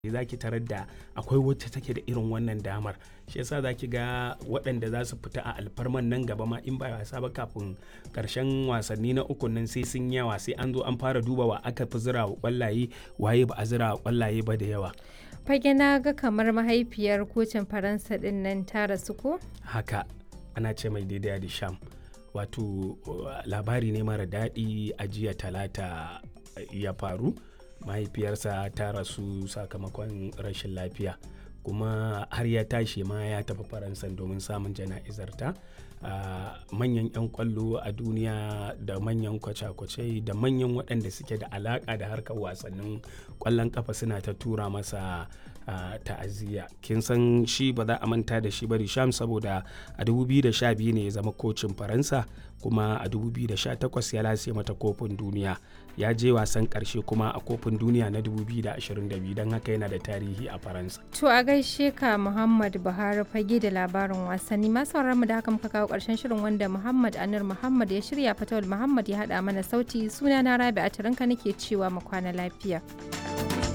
za ki tarar da akwai wacce take da irin wannan damar shi yasa za ki ga waɗanda za su fita a alfarman nan gaba ma in ba wasa ba kafin karshen wasanni na uku nan sai sun yawa sai an zo an fara duba wa aka fi zira wa kwallaye waye ba a zira wa kwallaye ba da yawa fage na ga kamar mahaifiyar kocin faransa din nan ta rasu ko haka ana ce mai daidai da sham wato labari ne mara daɗi a jiya talata ya faru mahaifiyarsa ta rasu sakamakon rashin lafiya kuma har ya tashi ma ya tafi faransa domin samun jana'izarta manyan 'yan kwallo a duniya da manyan kwace-kwace da manyan waɗanda suke da alaƙa da harkar wasannin kwallon kafa suna ta tura masa ta'aziyya kin san shi ba za a manta da shi ba Risham saboda a 2012 ne ya zama kocin faransa kuma a 2018 ya lase mata kofin duniya ya je wasan karshe kuma a kofin duniya na 2022 don haka yana da tarihi a faransa to a gaishe ka muhammad buhari fage da labarin wasanni masu mu da haka muka kawo karshen shirin wanda muhammad anir muhammad ya shirya fatawul muhammad ya hada mana sauti suna na rabi a nake cewa mu kwana lafiya